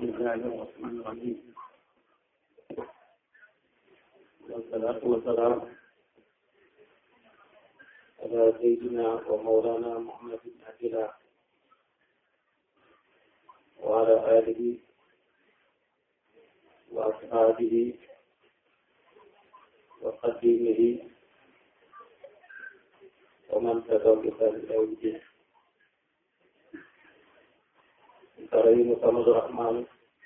الله الرحمن الرحيم والصلاة والسلام على سيدنا ومولانا محمد بن عبد الله وعلى آله وأصحابه وقديمه ومن تبعهم بإحسان إلى يوم الدين كريم صمد الرحمن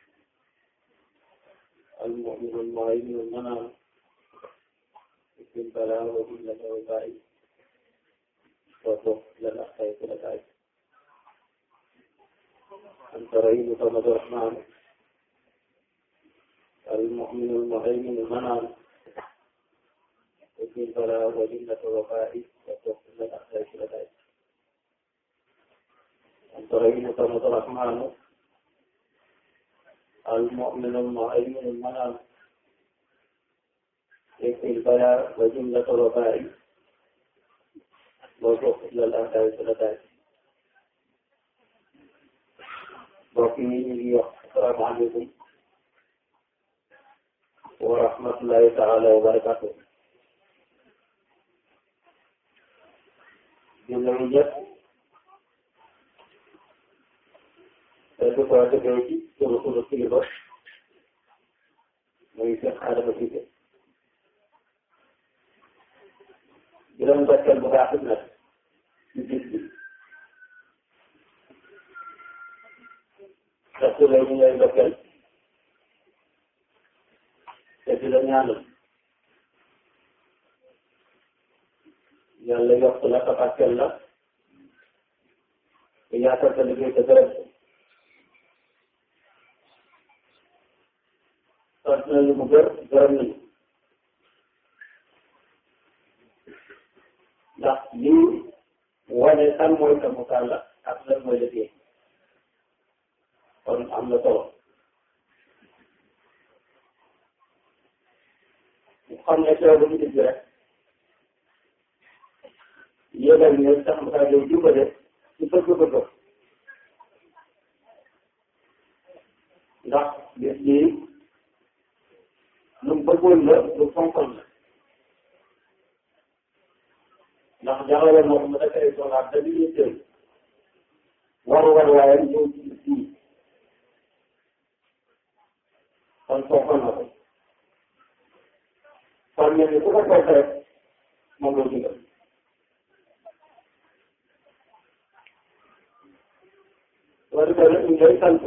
المؤمن المهيمن المنام بسم البلاء وجل الوباء وفق لنا خير لدائك أنت رحيم صمد الرحمن المؤمن المهيمن المنام بسم البلاء وجل الوباء وفق لنا خير لدائك أنت رحيم صمد الرحمن المؤمن المهيمن المنام يكفي البلاء وجملة الوباء وفق إلى الأهداف والسلطات بوكي السلام عليكم ورحمة الله تعالى وبركاته جملة itu kalau terjadi turut-turut kilo mengisi ada begitu bila membaca buka benar satu lagi yang baca saya nyala yang lagi waktu lah kepastian lah ia akan terlebih terus sant nañu mu gër gërëm nañu ndax lii wane kan mooy kamu kàlla ak lan mooy liggéey kon am na solo xam ne teew bu ñu dégg rek yéegal ne sax mu kaa yow jubale ci bëgg-bëgg ndax bis bii lu mu bëggoon la lu fonkoon la ndax jaxale moo xam ne da koy soxlaat da di yitteel waru war waayam ñëw ci fii kon fonkoon na ko kon mel ni ku ko fonk rek moom la digal wala ko rek ñu ngay sant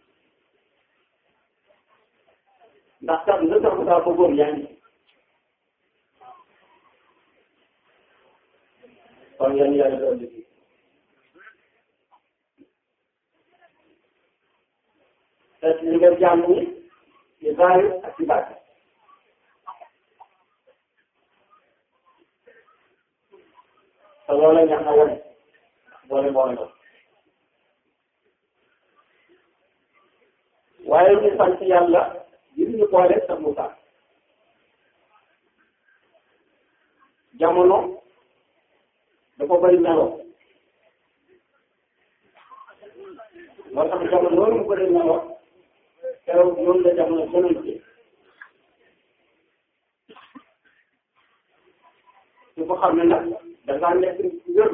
ndax sax nga sax daa bëggoon yaa ngi kon yan yàlla doon liggéey te li nga jàmm ni ci zaahir ak ci baatin te loolu la ñax na wane boole boole ko waaye ñu sant yàlla ngir ñu boole sa Moussa jamono dafa bëri melo moo tax jamono loolu mu bëri melo keroog noonu la jamono gënante su ko xam ne nag da ngaa nekk wér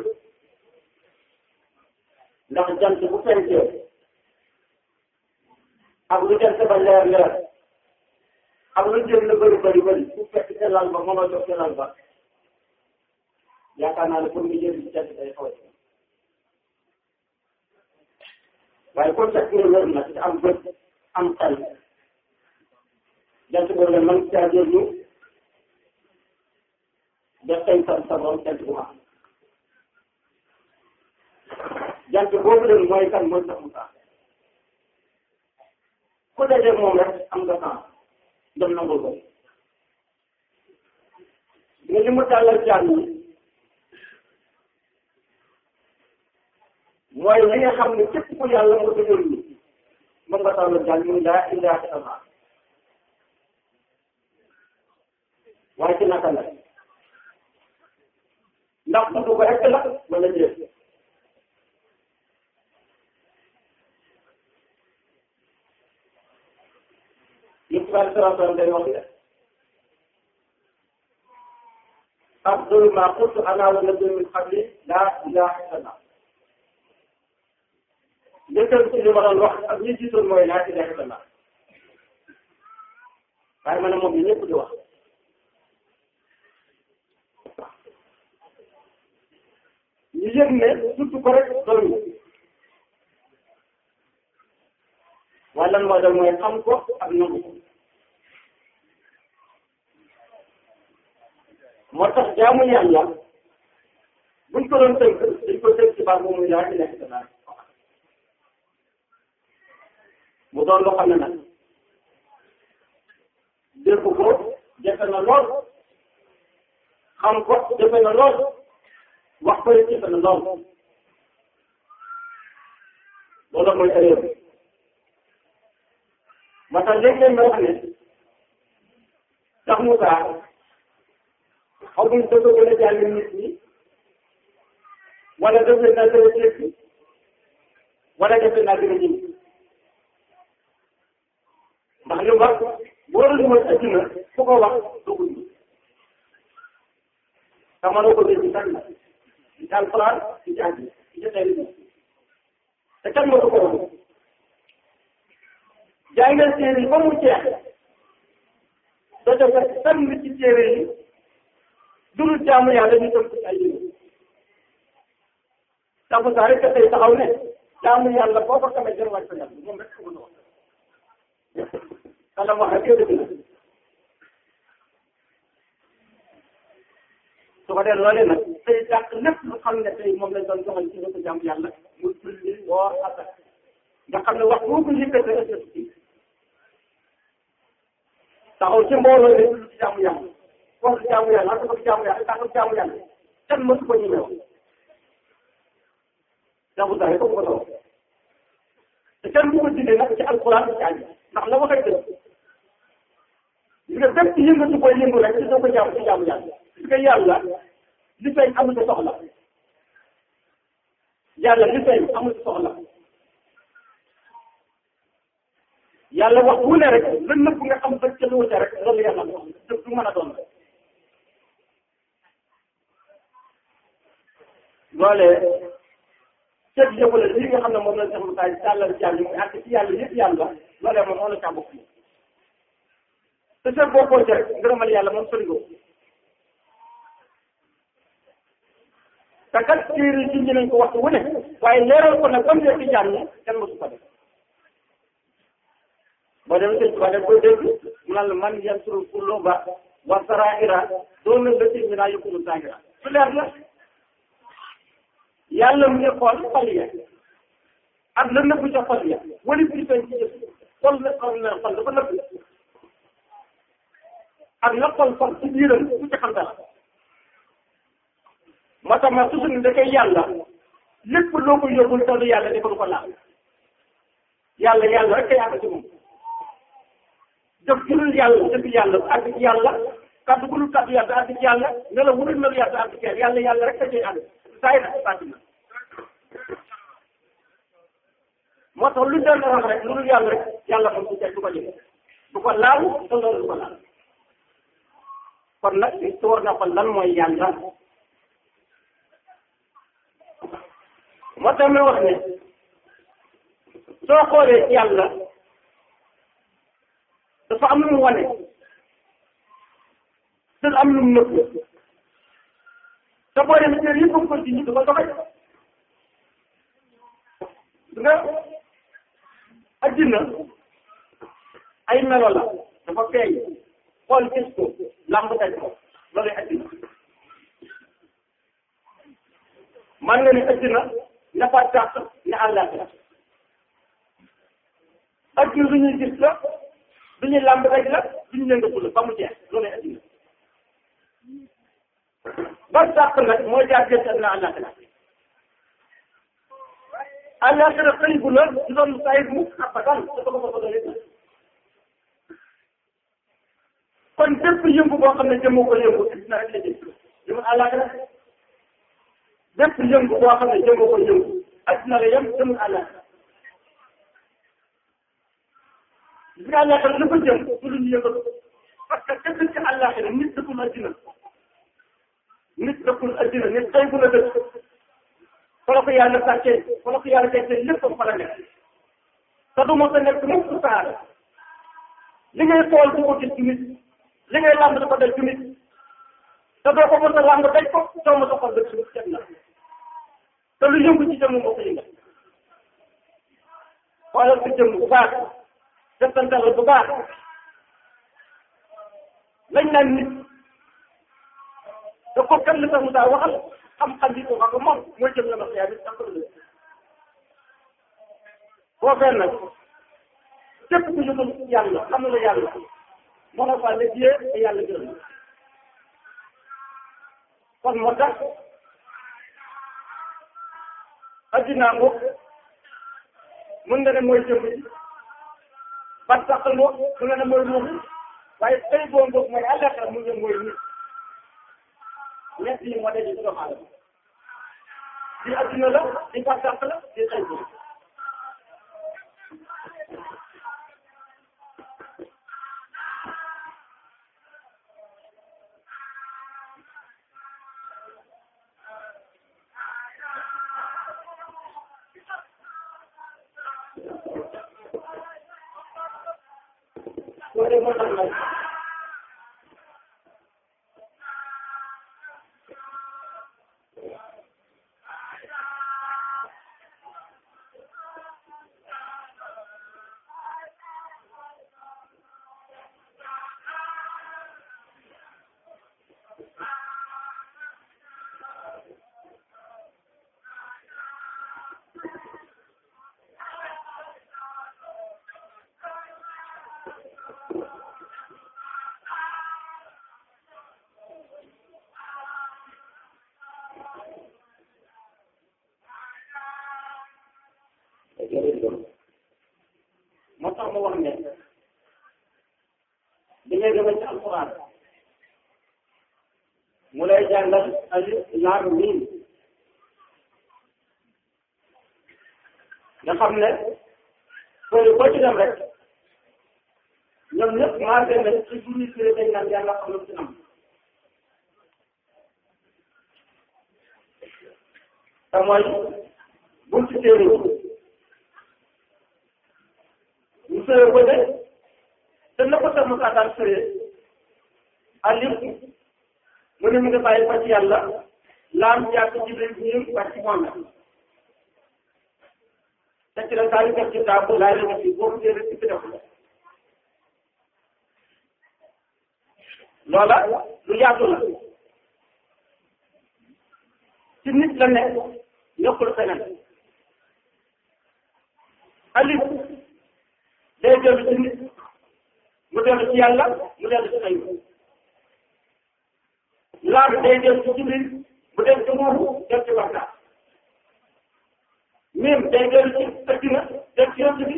ndax jant bu fenkee ak lu jant ba leer leer ak lu jëm la bëri bëri bëri su fekk te lal ba mënoo jox te lal ba yaakaar naa ne pour nga jëriñ ci jant day xaw waaye kon fekk nga wér na te am bët am xel jant boobu la man caa jëriñu def tey sa sa borom jant bu am jant boobu leen mooy kan mooy sax mu sax ku dajee moom rek am nga temps dem nangul ko nga li mu tàllal jaam yi mooy li nga xam ne képp ku yàlla nga dëgër ni mën nga tàllal jaam yi laa ilaaha illallaah waaye ci naka la ndax tudd ko rek la wala déet ci wàllu salaam day wax ne afdalu ma qultu ana wa nabiyyu min qabli laa ilaaha illallah njëkkal ci li ma doon wax ak ñi jiitoon mooy laa ilaaha illallah waaye ma ne moom ñëpp di wax ñu yëg ne surtout ko rek doon waaye lan moo dal mooy xam ko ak nangu ko moo tax jaamu yàlla buñ ko doon tënk dañ ko tënk ci baat boobu muy laa ilaaha illallah mu doon loo xam ne nag dégg ko jafe na lool xam ko jafe na lool wax ko jafe na lool loolu mooy erreur bi ma tax léeg-léeg ma wax ne sax Moussa xaw ma dafa gën a jàng nit ñi wala defe naa gën a dégg wala defe naa gën a ñëw ndax li mu wax boo doon mooy adduna ku ko wax dugul ñu te mënoo ko dégg sax na ci alquran ci jàng ci jotee te kan moo ko ko wax jàngal téere yi ba mu jeex doo def tànn ci téere yi dul jaamu yàlla ñu tënk ci ay yëngu tabu saa rek tey taxaw ne jaamu yàlla boo ko xamee jërë wàcc yàlla moom rek ko wax kala wax ak dëgg la su ko dee loolee nag tey dàq lépp lu xam ne tey moom lañ doon joxal ci ko jaamu yàlla mu julli woor asak nga xam ne wax boo ko yëkkatee rek la ci taxaw ci mbooloo ne lu ci jaamu yàlla wax jaamu yàlla ak ko jaamu yàlla tax jaamu yàlla kenn mësu ko ñemee wax jaamu saa yi ko ko doon te kenn bu ko dindee nag ci alquran ci àll ndax la waxee dëgg li nga bépp yëngatu koy yëngu rek ci soo ko jaamu ci jaamu yàlla parce que yàlla li feeñ amul sa soxla yàlla li feeñ amul sa soxla yàlla wax bu ne rek la nëbb nga xam ba ca lu wute rek loolu yàlla wax dëgg du mën a doon loolee ceeb yëpp la li nga xam ne moom la sax mu taay tàllal jàll mu àgg ci yàlla yëpp yàlla loolee moom moo la caa bokk te ceeb boo ko rek ngërëmal yàlla moom sori ko te kat téere yi ci nañ ko waxtu wu ne waaye leeral ko nag ba mu nekk jàmm ñi kenn mosu ko def boo demee sëñ Tuba def koy dégg mu naan la man yansuru kulluba wa saraira doon na lëkk mi naa yëkkulu sagira su leer la yàlla mu ngi xool xol ya ak la nëbb ca xol ya wali bi feeñ ci jëf xol na xol na xol dafa nëbb ak la xol xol ci biiram ku ci xam dara moo tax ma toujours ni da koy yàlla lépp loo ko yóbbul taw yàlla dafa du ko laal yàlla yàlla rek kay àgg ci moom def gënul yàlla def yàlla àgg ci yàlla kàddu gu dul kàddu yàlla àgg ci yàlla ne la wurul mel yàlla àgg ci yàlla yàlla yàlla rek ka cay àgg saa yi nag bàcc na moo tax luñ doon wax rek lu dul yàlla rek yàlla moom du teg du ko jëlee du ko laal te loolu du ko laal kon nag li su war na ko lan mooy yàlla moo tax may wax ne soo xoolee yàlla dafa am lu mu wane te am lu mu nëbb te boo demee kër yëpp ko ci ñu dafa doxee nga addina ay melo la dafa feeñ xool gis ko lamb daj ko loolu addina man nga ni addina nafa tàq ne àllaaxira addina lu ñuy gis la du ñuy lamb daj la du ñu yëngatu la ba mu jeex loolu addina ba tàq nag mooy jaar gerte ak na àllaaxira àllaaxira xëy bu la du doon saa mu abadan dafa ko fa doon kon bépp yëngu boo xam ne jëmoo ko yëngu dina rek la jëm jëmul àllaaxira bépp yëngu boo xam ne jëmoo ko yëngu addina la yem jëmul àllaaxira bi nga neexal lu ko jëm du lu ñu yëngatu parce que te dëkk àllaaxira nit dëkkul addina nit dëkkul addina nit tey bu la dëkk fa la ko yàlla sàccee fa la ko yàlla tekkee lépp fa la nekk te du mos a nekk mukk su saara li ngay xool du ko gis ci nit li ngay làmb di ko daj ci nit te doo ko mos a làmb daj ko doo mos a xool dëkk ci set na te lu yëngu ci jëmm moo ko yëngal xoolal sa jëmm bu baax settantal bu baax lañ naan nit da ko kan li tax mu daa waxal xam-xam bi ko wax moom mooy jëm la ma xiyaar bi sax la boo fee nag képp ku yëgul yàlla xam na la yàlla moo la faa ne jiyee te yàlla gërëm kon moo tax addinaa ngoog mën nga ne mooy jëmm ji bat sax ngoog mën nga ne mooy ruuxu waaye tey boo ngoog mooy àllaaxira mu ngi mooy nit ñett yi moo daje ci doomu aadama di addina la di bat sax la di tey boobu loolu moo tax nag moo tax ma wax ne di ngay demee ci alquran mu lay jàngal alif laam miim nga xam ne sooy boo ci dem rek ñoom ñëpp maa ngi leen ci biir firi dañ naan yàlla xam lu ci am te mooy buñ ci téere ñu sëree ko de te na ko sax mu daan sëree alif mu ne mu ngi bàyyi ko ci yàlla laam jaar ci jibril ñun wàcc ci moom la te ci la saa yu def ci taabu laay la def ci boobu téere ci def la loola lu yaatu la ci nit la nekk nekkul feneen alif day dellu ci nit mu dellu ci yàlla mu dellu ci ayu laam day dellu ci jibril mu dellu ci moomu dellu ci waxtaan mim day dellu ci addina dellu ci yonent bi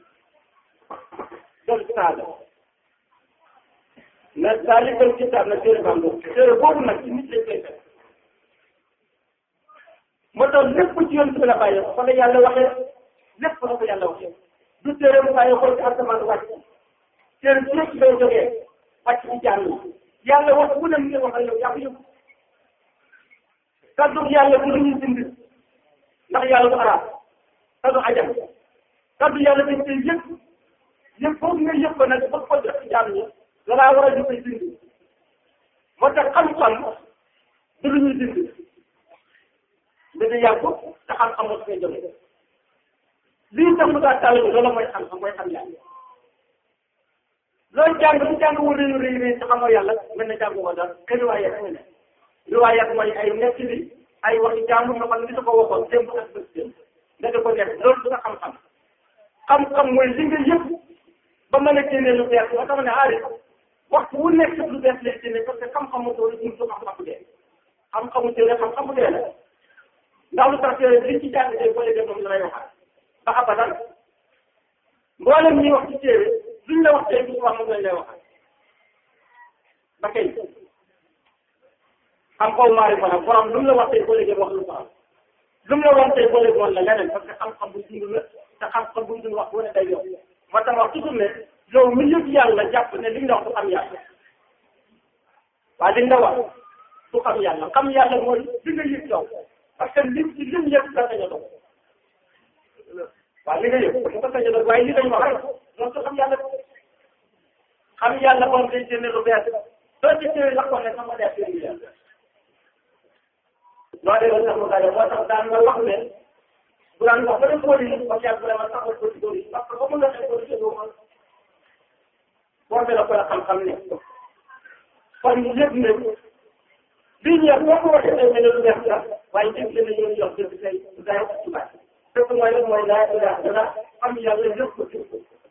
dellu ci saada mais daalikal kitaab nag téere baa ngoog téere boobu nag ci nit lañ koy fekk moo tax lépp ci yonent bi la bàyyee fa la yàlla waxee lépp la ko yàlla waxee du téere mu bàyyi ko ci asamaan wàcc téere ci yëpp day jógee wàcc ci jàmm yàlla wax bu ne mu ngi wax ak yow yaa ko yëg kaddu yàlla bu ñuy bind ndax yàlla du arab kaddu ajam kaddu yàlla dañ koy yëg yëg foofu nga yëg ko nag ba ko def ci jàmm ñi dalaa war a ñu koy bind moo tax xam-xam du lu ñuy bind dina yàgg te xam-xam moo koy jóge lii tax mu daa tàll bi loolu mooy xam-xam mooy xam yàlla loolu jàng bu jàng wu rëy rëy rëy te xamoo yàlla mën na jàng woo dara te riwaaya rek nga ne riwaaya mooy ay nekk bi ay waxi jàmbur nga xam ne ko waxoon démb ak bés démb nga di ko nekk loolu du nga xam-xam xam-xam mooy li nga yëpp ba mën a génnee lu bees moo tax ne aari waxtu wu nekk lu bees lay génne parce que xam-xamu doolu ñu du xam-xam bu dee xam-xamu téere xam-xam bu dee la ndax lu tax li ci jàng tey boo dee moom la lay waxaat ba abadan mboolem ñuy wax ci téere luñ la wax tey bu wax moom lañ lay waxaat ba kay xam xaw maari fa nag borom lu mu la wax tey boo léegi wax lu ko am lu mu la wax tey boo léegi woon la leneen parce que xam-xam bu dund la te xam-xam bu dund wax bu ne day yokk moo tax wax toujours ne yow mi yëg yàlla jàpp ne li nga wax du xam yàlla waaye li nga wax du xam yàlla xam yàlla mooy li nga yëg yow parce que lim ci lim yëg da sañ a dox waaw li nga yëg mu ko sañ a dox waaye li nga wax rek loolu du xam yàlla xam yàlla moom day génne lu bees soo ci téye la ko ne sama def yi yàlla loo dee sax mu daje moo tax daan nga wax ne bu daan wax ba dem kóol yi ba yàgg vraiment taxawal ko ci kóol yi parce que ba mu la xee kóol yi doo mën boo la ko la xam-xam ne kon yëg ne lii ñëw boo ko waxee day mel ne lu bees la waaye njëkk la ñu jox dëgg tey day ci baax dëgg mooy lan mooy laa ilaaha illa am yàlla yëpp ko ci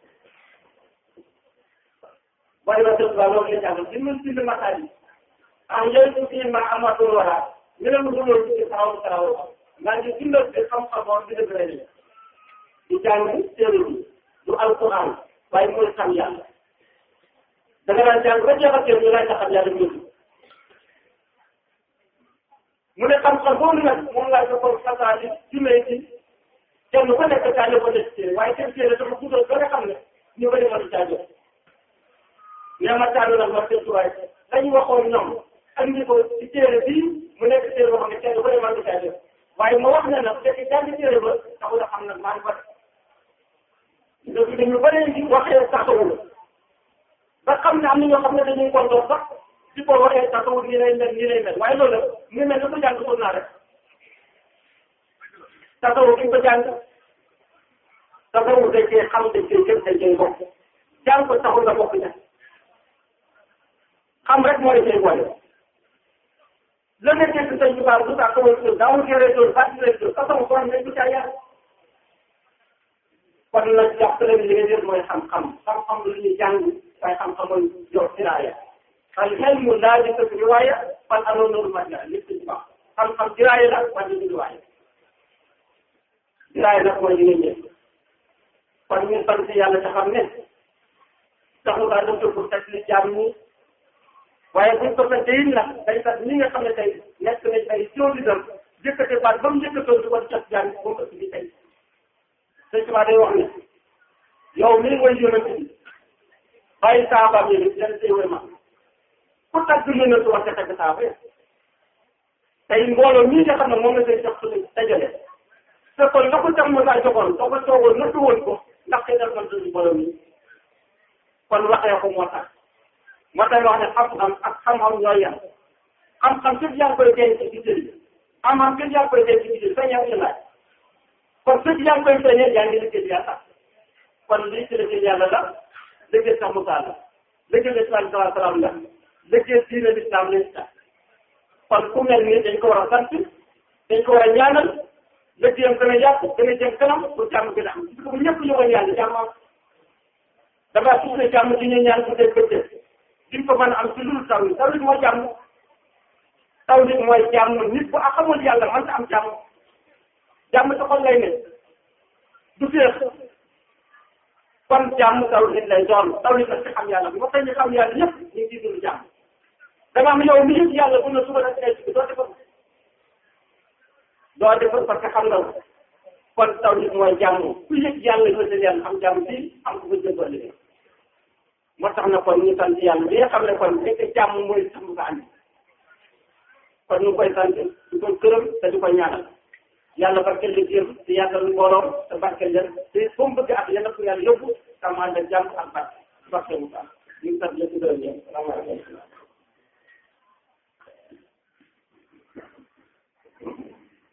waaye ba dëgg loolu la jàngal di mën bind mataar yi ah yooyu aussi ma amatul wala ñu ne lu dul ci taxaw taxaw maa ngi dundal ci xam-xamoon bi dëgg la di jàng téere bi du alquran waaye mooy xam yàlla da nga daan jàng ba jeexal téere ñu laaj la xam yàlla mbir mu ne xam-xam boobu nag moom laa joxoon fasaali jumee ci kenn ku nekk caa ko def téere waaye seen téere dafa guddal ba nga xam ne ñu bëri ma di caa jot mais ma caa nag ma tëdd waaye dañu waxoon ñoom andi ko ci téere bii mu nekk téere boo xam ne kenn ku ne ma di caa jot waaye ma wax ne nag fekk jàng téere ba taxul a xam nag maa ngi fa donc dañu bëri waxee taxawul ba xam ne am na ñoo xam ne dañuy kontoon sax ci ko waxee taxawul nii lay mel nii lay mel waaye loolu mu mel ne ko jàng ko naa rek taxawul ki ko jàng taxawul dañ koy xam dañ koy jëm dañ koy bokk jàng ko taxul nga bokk ña xam rek moo di koy boole la nga dégg sëñ bi baax du tax kawal tur daawul géré tur fàttali leen tur taxawul ko am nañ ko caa yàlla kon nag jàpp leen li nga jël mooy xam-xam xam-xam lu ñuy jàng waaye xam-xam mooy jox diraaya al ilmu laa di ko riwaaya fan anoon noonu mat la lépp ci baax xam-xam diraaya la wàññi di riwaaya diraaya nag mooy li nga ñëw kon ñu sant yàlla te xam ne taxul daa dem pour teg li jaam ñi waaye buñ ko fekkee it nag day tax ñi nga xam ne tey nekk nañ ay jóoli dem jëkkate baat ba mu jëkkatoon di ko jot jaam ñi moom ëpp bi tey sëñ Tuba day wax ne yow mii mooy yonent bi bàyyi saabaam yi ni yan téewee ma ku tagg yonent wax ca tagg saaba ya tey mbooloo mii nga xam ne moom la say jox suñu dajale te kon nga ko tam ma saa joxoon soo ko toogoon nëttu woon ko ndax xëy na man suñu mbooloo mii kon waxee ko moo tax moo tax wax ne xam-xam ak xam-xam ñooy yem xam-xam képp yaa ngi koy denc ci biir xam-xam képp yaa ngi koy denc ci biir sa yaa ngi laaj kon fépp yaa ngi koy feeñee yaa ngi liggéey yàlla kon lii ci liggéey yàlla la liggéey sax Moussa la liggéey l'islam salaa salaam la liggéey diine l'islam la kon ku mel nii dañ ko war a sant dañ ko war a ñaanal liggéeyam gën a yàqu gën a jëm kanam pour jàmm gën a am parce que bu ñëpp ñëwoon yàlla jàmm am dafa suuf ne jàmm di ñu ñaan bu dee bëccëg diñ ko mën a am ci lu taw yi taw yi mooy jàmm taw nit mooy jàmm nit bu xamul yàlla man ta am jàmm jàmm sa xol lay ne du féex kon jàmm taw nit lay doon taw nit nag ci xam yàlla bu ma koy ñu xam yàlla ñëpp ñu ngi ciy dund jàmm dama am yow mi yëpp yàlla bu na suba nag ay doo defar doo defar parce que xam nga kon taw nit mooy jàmm ku yëg yàlla yëg yàlla am jàmm fii am ko fa jëmbal liggéey moo tax na kon ñu sant yàlla bi nga xam ne kon nekk jàmm mooy sàmm ko andi kon ñu ngi koy sant di ko gërëm te di ko ñaanal yàlla barkeel liggéeyam te yàggal mbooloom te barkeel leen te fu mu bëgg ak yàlla ko yàlla yóbbu tam ànd ak jàmm ak barke barke bu baax ñu ngi sant leen di gërëm yéen salaamaaleykum